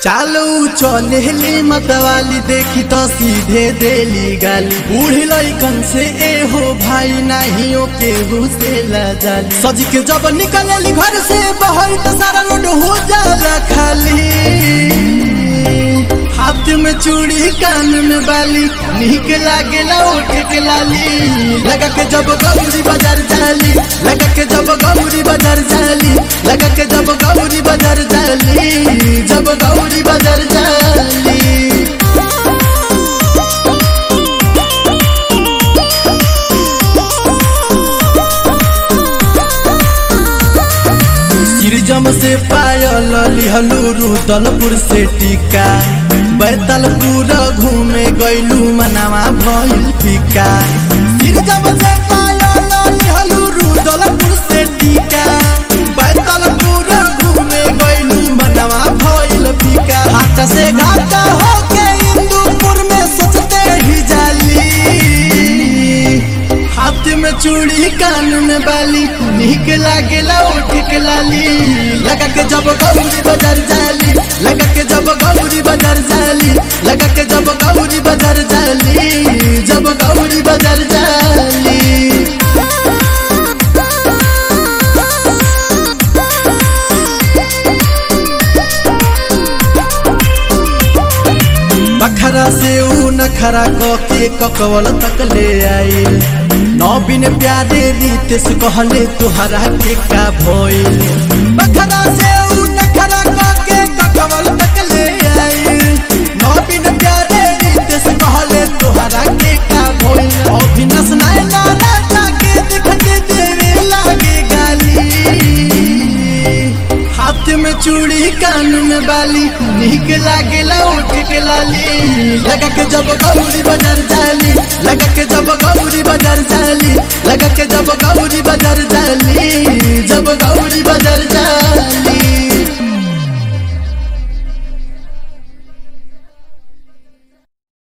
चालू चलेली मतवाली देखी तो सीधे देली गाली बूढ़ी लइकन से ए हो भाई नहीं ओ केहू से जाली सज के जब निकलेली घर से बाहर तो सारा रोड हो जाला खाली हाथ में चूड़ी कान में बाली निक लागेला ओठ के लाली लगा के जब गौरी बाजार जाली लगा के जब गौरी बाजार जाली लगा के जब गौरी बाजार जाली जब गौरी बाजार जाली सिरजम से पायल लिहलू रुदलपुर से टीका बैतलपुर घूमे गैलू मनावा भइल फीका सिरजम से पायल लिहलू रुदलपुर से टीका बैतलपुर घूमे गैलू मनावा भइल फीका हाथ से घाटा होके इंदुपुर में सोचते ही जाली हाथ में चूड़ी कान में बाली निक लागेला ओठ के लाली लगा के जब गौरी बाजार जाली लगा के जब गौरी बाजार जाली लगा के जब गौरी बाजार जाली जब गौरी बाजार जाली बखरा से ऊ नखरा के ककवल तक ले आई नौबिन प्यारे रीत से कहले तुहरा के का भइल बखरा से ऊ नखरा के ककवल तक ले आई नौबिन प्यारे रीत से कहले तुहरा के का भइल अभिनस नाय नारा जाके दिखते देवे लागे गाली हाथ में चूड़ी कान में बाली निक लागेला ओठ के लाली लगा के जब गौरी बाजार जाली लगा के जब गौरी बाजार जाली लगा के जब